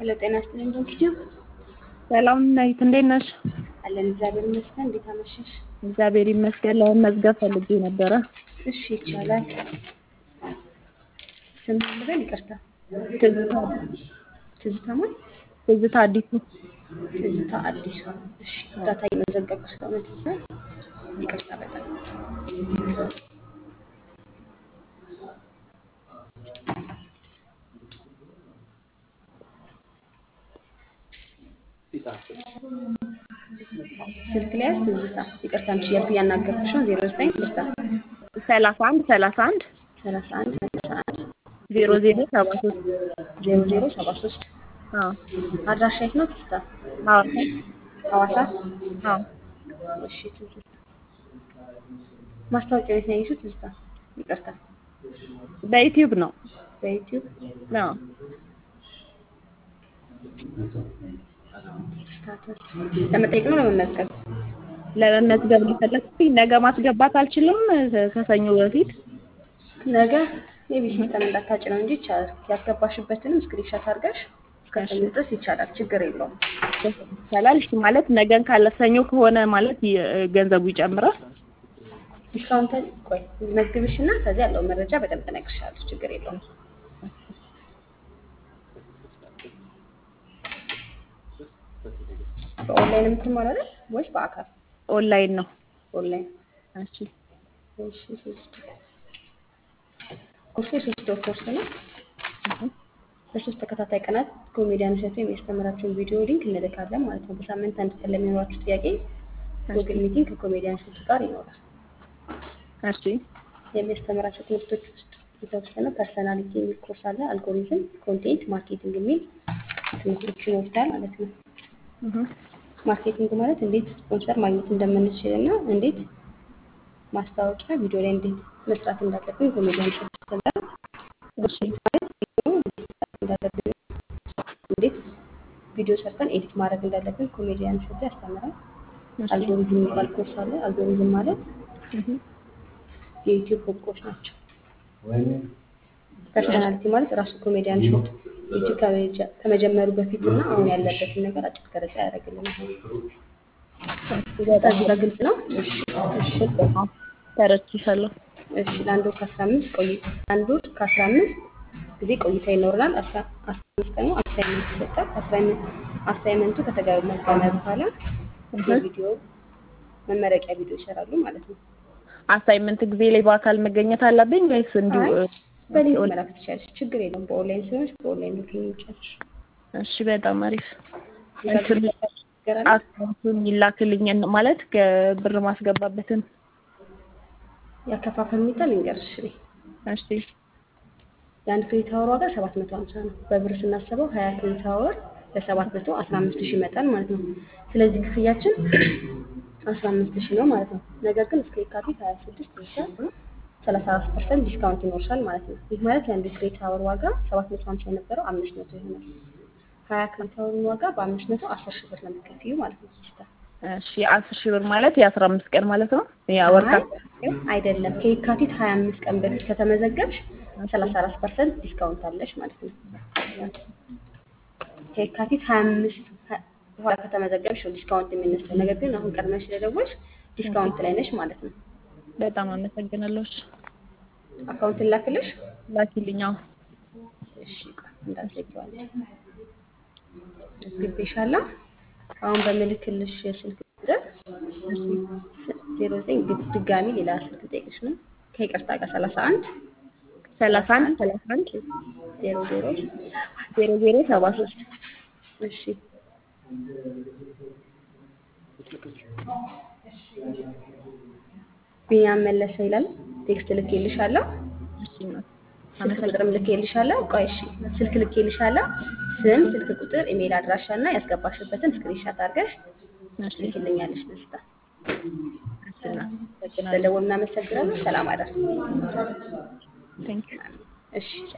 ሄሎ ጤና ይስጥልኝ ዶክተር ሰላም ናይት፣ እንዴት ነሽ? አለን እግዚአብሔር ይመስገን። እንዴት አመሸሽ? እግዚአብሔር ይመስገን። ለመመዝገብ ፈልጌ ነበረ። እሺ ይቻላል። ስም ልበል? ይቅርታ ትዝታ ትዝታ ማን? ትዝታ አዲሱ። ትዝታ አዲሱ። እሺ እርዳታ እየመዘገብኩ ስለሆነ ትዝታ ይቅርታ በጣም ስልክ ላይ ያዝ ትዝታ። ይቅርታ አንቺ እያልኩ እያናገርኩሽ ነው። ዜሮ ዘጠኝ ትዝታ ሰላሳ አንድ ሰላሳ አንድ ሰላሳ አንድ ሰላሳ አንድ ዜሮ ዜሮ ሰባ ሶስት ዜሮ ዜሮ ሰባ ሶስት አድራሻ የት ነው ትዝታ? ሐዋሳ ሐዋሳ አዎ እሺ ትዝታ ማስታወቂያ ቤት ነው ያየሽው ትዝታ? ይቅርታ በዩቲዩብ ነው። በዩቲዩብ አዎ ስታተስ ለመጠየቅ ነው ለመመዝገብ? ለመመዝገብ ሊፈለግኩኝ ነገ ማስገባት አልችልም ከሰኞ በፊት ነገ ሜቢ ሲስተም እንዳታጭ ነው እንጂ ይቻላል። ያስገባሽበትንም ስክሪንሾት አድርገሽ እስከ ሰኞ ድረስ ይቻላል። ችግር የለውም። ይቻላል። እሺ ማለት ነገን ካለ ሰኞ ከሆነ ማለት የ- ገንዘቡ ይጨምራል። ዲስካውንት ቆይ መዝግብሽ እና ከዚህ ያለው መረጃ በደንብ እነግርሻለሁ። ችግር የለውም። በኦንላይን የምትማር አይደል ወይስ በአካል? ኦንላይን ነው። ኦንላይን። እሺ እሺ ሶስት ኮርሱ የሶስት ወር ኮርስ ነው። በሶስት ተከታታይ ቀናት ኮሜዲያን እሸቱ የሚያስተምራቸውን ቪዲዮ ሊንክ እንልካለን ማለት ነው። በሳምንት አንድ ቀን ለሚኖራችሁ ጥያቄ ጉግል ሚቲንግ ከኮሜዲያን እሸቱ ጋር ይኖራል። እሺ የሚያስተምራቸው ትምህርቶች ውስጥ የተወሰነ ፐርሰናሊቲ የሚል ኮርስ አለ። አልጎሪዝም፣ ኮንቴንት ማርኬቲንግ የሚል ትምህርቶችን ይወስዳል ማለት ነው። እህ ማርኬቲንግ ማለት እንዴት ስፖንሰር ማግኘት እንደምንችል እና እንዴት ማስታወቂያ ቪዲዮ ላይ እንዴት መስራት እንዳለብን ኮሜዲያን እሸቱ ያስተምራል። እሺ እንዳለብን እንዴት ቪዲዮ ሰርተን ኤዲት ማድረግ እንዳለብን ኮሜዲያን እሸቱ ያስተምራል። እሺ አልጎሪዝም የሚባል ኮርስ አለ። አልጎሪዝም ማለት እህ የዩቲዩብ ህጎች ናቸው። ፐርሰናሊቲ ማለት ራሱ ኮሜዲያን እሸቱ ዩቲዩብ ከመጀ- ከመጀመሩ በፊት እና አሁን ያለበትን ነገር አጭር ገለጻ ያደርግልናል። ከዚህ ጋር ግልጽ ነው? እሺ እሺ ተረድቼሻለሁ። እሺ ለአንድ ወር ከአስራ አምስት ቆይ አንድ ወር ከአስራ አምስት ጊዜ ቆይታ ይኖረናል። አስራ አስራ አምስት ቀኑ አሳይመንት ይሰጣል። አሳይመንት አሳይመንቱ ከተገመገመ በኋላ የቪዲዮ መመረቂያ ቪዲዮ ይሰራሉ ማለት ነው። አሳይመንት ጊዜ ላይ በአካል መገኘት አለብኝ ወይስ እንዲሁ? አይ በሊንክ መላክ ትችላለች። ችግር የለውም። በኦንላይን ስለሆነች በኦንላይን ልክ የሚቻልሽ እሺ በጣም አሪፍ። እንትን ነገር አለ። አካውንቱን ይላክልኝ ማለት ከብር ማስገባበትን። ያከፋፈል ሁኔታ ልንገርሽ እኔ እሺ የአንድ ክሬዲት አወር ዋጋ ሰባት መቶ ሀምሳ ነው። በብር ስናስበው ሀያ ክሬዲት አወር በሰባት መቶ አስራ አምስት ሺህ ይመጣል ማለት ነው። ስለዚህ ክፍያችን አስራ አምስት ሺህ ነው ማለት ነው። ነገር ግን እስከ የካቲት ሀያ ስድስት ብቻ ሰላሳ አራት ፐርሰንት ዲስካውንት ይኖርሻል ማለት ነው። ይህ ማለት የአንዱ ክሬዲት አወር ዋጋ ሰባት መቶ ሀምሳ የነበረው አምስት መቶ ይሆናል። ሀያ ክሬዲት አወርን ዋጋ በአምስት መቶ አስር ሺህ ብር ነው የምትከፍይው ማለት ነው። ሲስተር እሺ አስር ሺህ ብር ማለት የአስራ አምስት ቀን ማለት ነው። ያ ወር አይ አይደለም ከየካቲት ሀያ አምስት ቀን በፊት ከተመዘገብሽ ሰላሳ አራት ፐርሰንት ዲስካውንት አለሽ ማለት ነው። ከየካቲት ሀያ አምስት በኋላ ከተመዘገብሽ ነው ዲስካውንት የሚነሳው። ነገር ግን አሁን ቀድመሽ ስለደወልሽ ዲስካውንት ላይ ነሽ ማለት ነው። በጣም አመሰግናለሁ። እሺ አካውንት ላክልሽ። ላኪልኝ። አዎ እሺ ቆይ እንዳትዘጊዋለሽ። ግቤሻለሁ። አሁን በምልክልሽ የስልክ ቁጥር ዜሮ ዘጠኝ ድጋሚ ሌላ ስልክ ጠይቅሽ ነው ከይቅርታ ጋር ሰላሳ አንድ ሰላሳ አንድ ሰላሳ አንድ ዜሮ ዜሮ ዜሮ ዜሮ ሰባ ሶስት እሺ ቢኒያም መለሰ ይላል። ቴክስት ልኬልሻለሁ። እሺ እናት ስልክ ቁጥርም ልኬልሻለሁ። ቆይ እሺ ስልክ ልኬልሻለሁ። ስም፣ ስልክ ቁጥር፣ ኢሜይል አድራሻ እና ያስገባሽበትን ስክሪንሻት አድርገሽ እሺ ልክልኛለሽ። ደስታ እሺ እናት አመሰግናለሁ። ስለደወል እናመሰግናለን። ሰላም አደር። ቴንክ ዩ እሺ